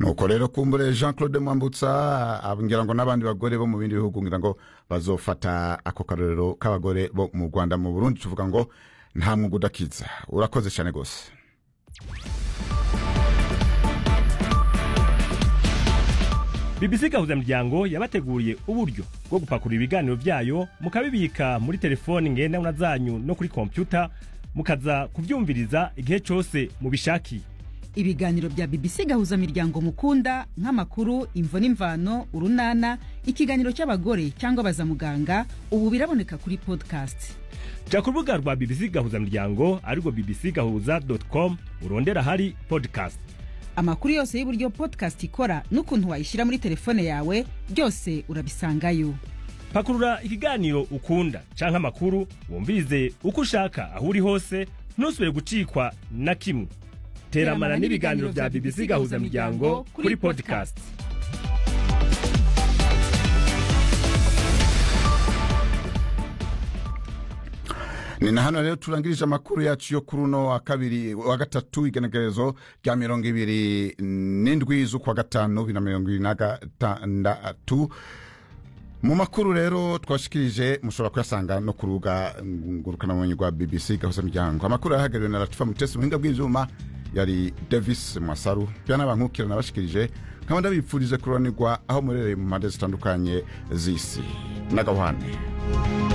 nuko rero kumbure jean claude mwambutsa ngira ngo n'abandi bagore bo mu bindi bihugu ngira ngo bazofata ako karorero k'abagore bo mu rwanda mu burundi tuvuga ngo nta mwuga udakiza urakoze cyane rwose BBC gahuzamuryango yabateguriye uburyo bwo gupakurura ibiganiro byayo mukabibika muri telefoni ngendanwa zanyu no kuri kompyuta mukaza kubyumviriza igihe cyose mubishakiye ibiganiro bya BBC gahuza miryango mukunda nk'amakuru imvo n'imvano urunana ikiganiro cy'abagore cyangwa baza muganga ubu biraboneka kuri podcast jya ku rubuga rwa BBC gahuzamuryango arirwo bbc gahuza com urondera ahari podcast amakuru yose y'uburyo podcast ikora n'ukuntu wayishyira muri telefone yawe byose urabisangayo pakurura ikiganiro ukunda canke amakuru wumvirize uko ushaka aho uri hose ntusubire gucikwa na kimwe teramana n'ibiganiro bya BBC gahuzamuryango kuri podcast ni na hano rero turangirije amakuru yacu yo kuri uno wa kabiri wa gatatu igenekerezo rya mirongo ibiri n'indwi z'ukwa gatanu bibiri na mirongo ibiri na gatandatu mu makuru rero twashikirije mushobora kuyasanga no ku rubuga ngurukanabumenyi rwa bbc gahuza miryango amakuru yahagarariwe na latifa mutesi muhinga bw'ivyuma yari davis mwasaru byana bankukira nabashikirije nkaba ndabipfurize kuranirwa aho murereye mu mpande zitandukanye z'isi n'agahwane